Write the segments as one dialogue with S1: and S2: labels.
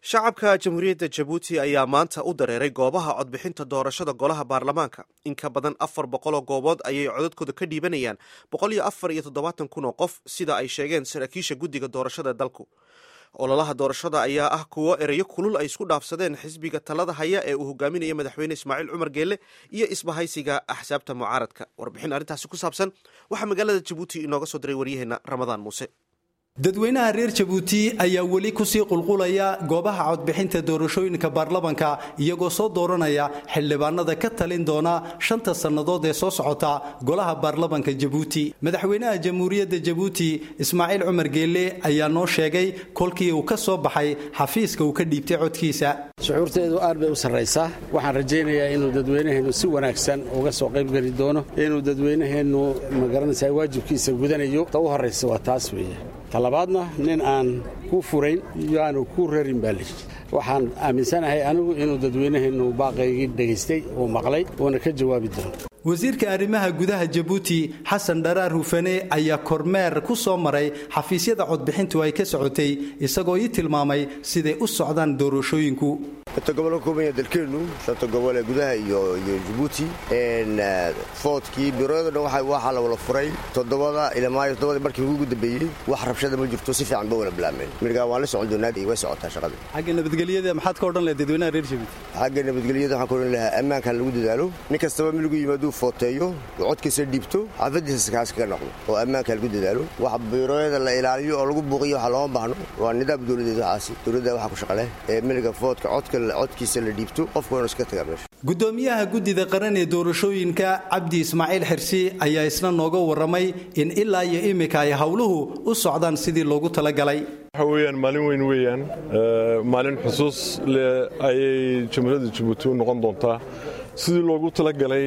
S1: shacabka jamhuuriyadda jabuuti ayaa maanta u dareeray goobaha codbixinta doorashada golaha baarlamaanka in ka badan afar boqoloo goobood ayay codadkooda ka dhiibanayaan boqol iyo afar iyo toddobaatan kun oo qof sida ay sheegeen saraakiisha guddiga doorashada dalku ololaha doorashada ayaa ah kuwo ereyo kulul ay isku dhaafsadeen xisbiga talada haya ee uu hogaaminaya madaxweyne ismaaciil cumar geelle iyo isbahaysiga axsaabta mucaaradka warbixin arrintaasi ku saabsan waxaa magaalada jabuuti inooga soo diray waryaheena ramadaan muuse
S2: dadweynaha reer jabuuti ayaa weli kusii qulqulaya goobaha codbixinta doorashooyinka baarlamanka iyagoo soo dooranaya xildhibaanada ka talin doona shanta sannadood ee soo socota golaha baarlamanka jabuuti madaxweynaha jamhuuriyadda jabuuti ismaaciil cumar geelle ayaa noo sheegay kolkii uu ka soo baxay xafiiska uu ka dhiibtay codkiisa
S3: shucuurteedu aad bay u sarraysaa waxaan rajaynayaa inuu dadweynaheennu si wanaagsan uga soo qaybgeli doono inuu dadweynaheennu magaranaysaa waajibkiisa gudanayo ta u horraysa waa taas weeye talabaadna nin aan ku furayn iyo aanu ku rarin baa lihi waxaan aaminsanahay anigu inuu dadweynaheennu baaqaygii dhegaystay uu maqlay uuna ka jawaabi doono
S2: wasiirka arrimaha gudaha jabuuti xasan dharaar hufane ayaa kormeer ku soo maray xafiisyada codbixintu ay ka socotay isagoo ii tilmaamay siday u socdaan doorashooyinku
S4: inta gobol ka kooban yaha dalkeennu shanta gobol ee gudaha iyo jabuuti foodkii biroyado dhan waxaa la wala furay toddobada ilamaayo toddobada markii ugu dambeeyey wax rabshada ma jirto si fiican ba wala bilaabmeen mirgaa waan la socon doonaa way socotaa shaqada
S2: xagga nabadgelyada maxaad ka odhan lahay dadweynaha reer jabuuti
S4: xagga nabadgelyada waxaan ka odhan lahaa ammaanka lagu dadaalo nin kastaba miligu yimaaduu footeeyo codkiisa dhiibto xaafadiisa kaas kaga noqdo oo ammaanka lagu dadaalo wax biroyada la ilaaliyo oo lagu buuqiyo waxa looma baahno waa nidaam dowladeed waxaasi dowladda waxaa ku shaqaleh ee miliga foodka codka codkiisa la dhiibto qofku waanu iska tagaa meesha
S2: gudoomiyaha guddida qaran ee doorashooyinka cabdi ismaaciil xirsi ayaa isna nooga warramay in ilaa iyo iminka ay howluhu u socdaan sidii loogu talagalay
S5: waxa weeyaan maalin weyn weeyaan maalin xusuus leh ayay jamhuuriyadda jabuuti u noqon doontaa sidii loogu talagalay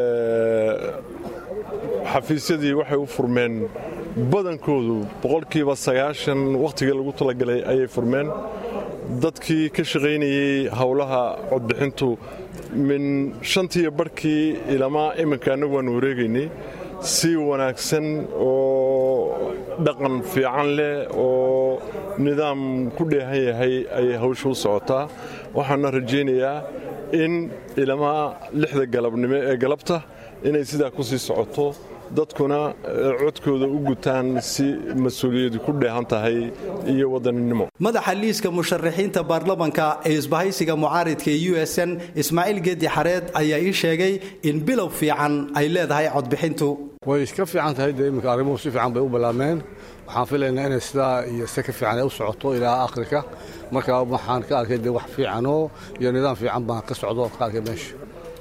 S5: xafiisyadii waxay u furmeen badankoodu boqolkiiba sagaashan wakhtigii lagu talagalay ayay furmeen dadkii ka shaqaynayey howlaha codbixintu min shantiiyo barhkii ilamaa iminka annagu waanu wareegaynay si wanaagsan oo dhaqan fiican leh oo nidaam ku dheehan yahay ayay hawsha u socotaa waxaana rajaynayaa in ilamaa lixda galabnimo ee galabta inay sidaa ku sii socoto dadkuna codkooda u gutaan si mas-uuliyadu ku dheehan tahay iyo wadaninimo
S2: madaxa liiska musharaxiinta baarlamanka ee isbahaysiga mucaaridka ee u s n ismaaciil geedi xareed ayaa ii sheegay in bilow fiican ay leedahay codbixintu
S6: way iska fiican tahay dee iminka arrimuhu si fiican bay u bilaabmeen waxaan filaynaa inay sidaa iyo se ka fiican ay u socoto ilaa akhirka marka waxaan ka arkay dee wax fiicanoo iyo nidaam fiican baan ka socdo ka arkay meesha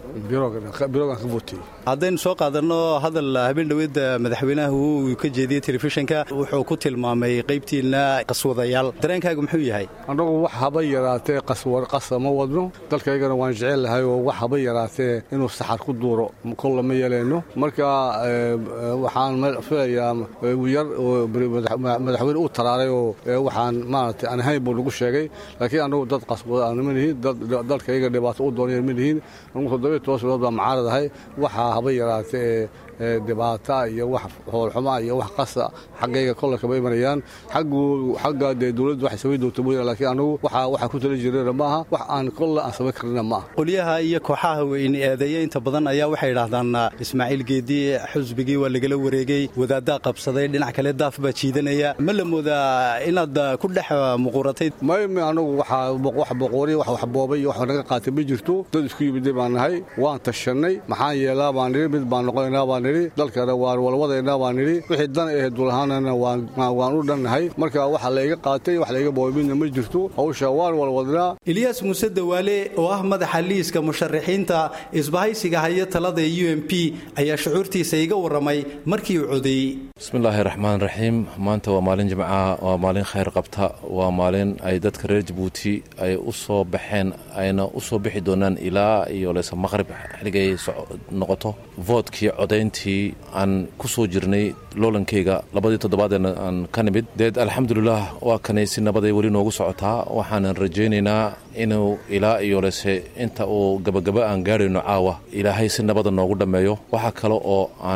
S2: haddaynu soo qaadanno hadal habeen dhoweedda madaxweynaha uu ka jeediyey telefishinka wuxuu ku tilmaamay qaybtiinna qaswadayaal dareenkaagu muxuu yahay
S6: annagu wax haba yaraatee qasa ma wadno dalkaygana waan jecel lahay oo wax haba yaraatee inuu saxar ku duuro kolla ma yeelayno marka waxaan filayaa yar madaxweyne uu taraaray oo waxaan maaragtay aan ahayn buu nagu sheegay laakiin annagu dad qaswada ma nihin dalkayga dhibaato u doonaya ma nihin tooslood baa macaarad ahay waxaa haba yaraatee ee dhibaata iyo wax hoolxuma iyo wax qasa xaggayga kolle kama imanayaan xaggu xagga dee dowladdu waxay samayn doonta mooyaan laakiin annagu waxa waxa ku tala jirana ma aha wax aan kolle aan samayn karnina ma aha
S2: qolyaha iyo kooxaha weyn eedeeya inta badan ayaa waxay idhaahdaan ismaaciil geedi xusbigii waa lagala wareegay wadaaddaa qabsaday dhinac kale daaf baa jiidanaya ma la moodaa inaad ku dhex muquuratay
S6: mayme annagu waxaa wax boqoori wax waxboobay iyo wax naga qaatay ma jirto dad isku yimiday baan nahay waan tashannay maxaan yeelaa baan nidhi mid baan noqonaynaa baan nidhi dalkana waan walwadaynaa baan nidhi wixii dan ahayd dulahaanana waan u dhannahay marka waxa layga qaatay wax layga boobay midna ma jirto hawsha waan walwadnaa
S2: ilyaas muuse dawaale oo ah madaxa liiska musharaxiinta isbahaysiga haya talada ee u m p ayaa shucuurtiisa iga warramay markii uu codeeyey
S7: bismillaahi raxmaan raxiim maanta waa maalin jimcaha waa maalin khayr qabta waa maalin ay dadka reer jabuuti ay u soo baxeen ayna u soo bixi doonaan ilaa iyo leyse maqrib xilligay noqoto voodkii codayntii aan ku soo jirnay loolankayga labadii toddobaadeena aan ka nimid deed alxamdulilah waa kanay si nabaday weli noogu socotaa waxaanan rajaynaynaa inuu ilaa iyo lese inta uu gabagaba aan gaadhayno caawa ilaahay si nabada noogu dhammeeyo waxaa kale oo aan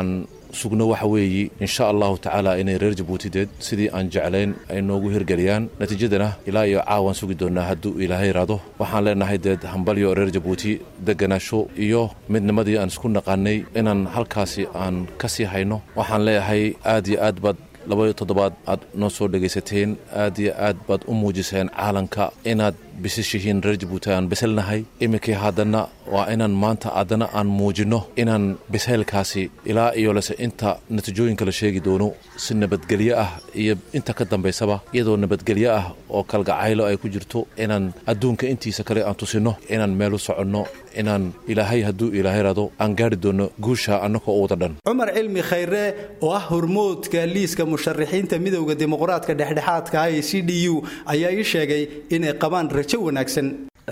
S7: sugno waxa weeyi insha allahu tacaala inay reer jabuutideed sidii aan jeclayn ay noogu hirgeliyaan natiijadana ilaa iyo caawaan sugi doonaa hadduu ilaahay iraado waxaan leenahay deed hambalyo reer jabuuti deganaasho iyo midnimadii aan isku naqaanay inaan halkaasi aan ka sii hayno waxaan leeyahay aad iyo aad baad labaiyo toddobaad aad noo soo dhegaysateen aad iyo aad baad u muujiseen caalanka inaad bisishihiin reer jabuuti aan biselnahay iminkii haddana waa inaan maanta haddana aan muujinno inaan bisaylkaasi ilaa iyo lese inta natiijooyinka la sheegi doono si nabadgelyo ah iyo inta ka dambaysaba iyadoo nabadgelyo ah oo kalgacaylo ay ku jirto inaan adduunka intiisa kale aan tusinno inaan meel u soconno inaan ilaahay hadduu ilaahay rado aan gaari doonno guusha annagoo u wada dhan
S2: cumar cilmi khayre oo ah hormoodka liiska musharaxiinta midowda dimuqraadka dhexdhexaadka ah ee c d u ayaa ii sheegay inay qabaan rajo wanaagsan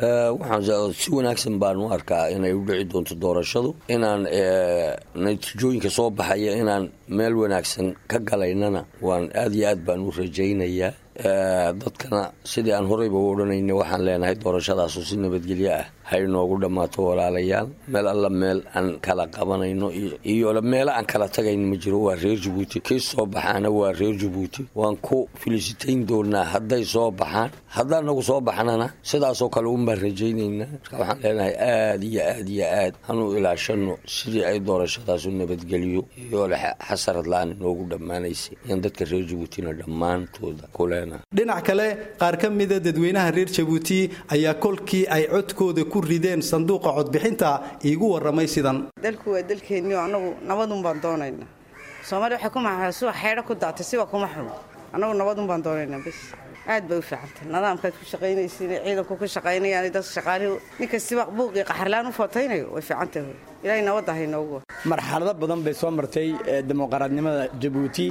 S8: waxaan si wanaagsan baan u arkaa inay u dhici doonto doorashadu inaan natiijooyinka soo baxaya inaan meel wanaagsan ka galaynana waan aad iyo aad baan u rajaynayaa dadkana sidii aan horeyba u odhanayna waxaan leenahay doorashadaasu si nabadgelyo ah ha inoogu dhammaato walaalayaal meel alla meel aan kala qabanayno iyo meelo aan kala tagayn ma jiro waa reer jabuuti kii soo baxaana waa reer jabuuti waan ku filisitayn doonaa hadday soo baxaan haddaan nagu soo baxnana sidaasoo kale unbaan rajaynaynaa marka waxaan leenahay aad iyo aad iyo aad hanu ilaashano sidii ay doorashadaasu nabadgeliyo iyo xasarad la-aan inoogu dhammaanaysay in dadka reer jabuutina dhammaantooda ku leenahay
S2: dhinac kale qaar ka mida dadweynaha reer jabuuti ayaa kolkii ay codkooda ku rideen sanduuqa codbixinta iigu warramay sidan
S9: dalku waa dalkeennio annagu nabadun baan doonaynaa soomaaliya waxay ku maxaa suwa xeedho ku daatay siwa kuma xumo annagu nabadun baan doonaynaa bas aad bay u fiicantay nidaamkaad ku shaqaynaysiin ciidanku ku shaqaynayaan dadka shaqaalihu ninkastiba buuqii qaxarlaan u footaynayo way fiicantahay ilaahay nabadda haynoogu
S10: marxalado badan bay soo martay dimuqraadnimada jabuuti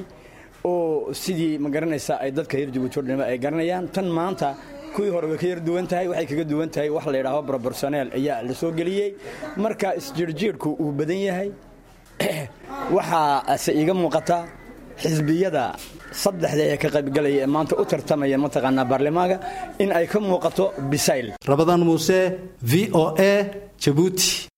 S10: oo sidii ma garanaysa ay dadka reer jabuuti o dhanba ay garanayaan tan maanta kuwii hore way ka yar duwan tahay waxay kaga duwan tahay wax la yidhaaho broborsoneel ayaa la soo geliyey marka isjiirjiirhku uu badan yahay waxaase iiga muuqata xisbiyada saddexda ee ka qaybgalaya ee maanta u tartamaya mataqaanaa baarlamaanka in ay ka muuqato bisayl
S2: rabadaan muuse v o a jabuuti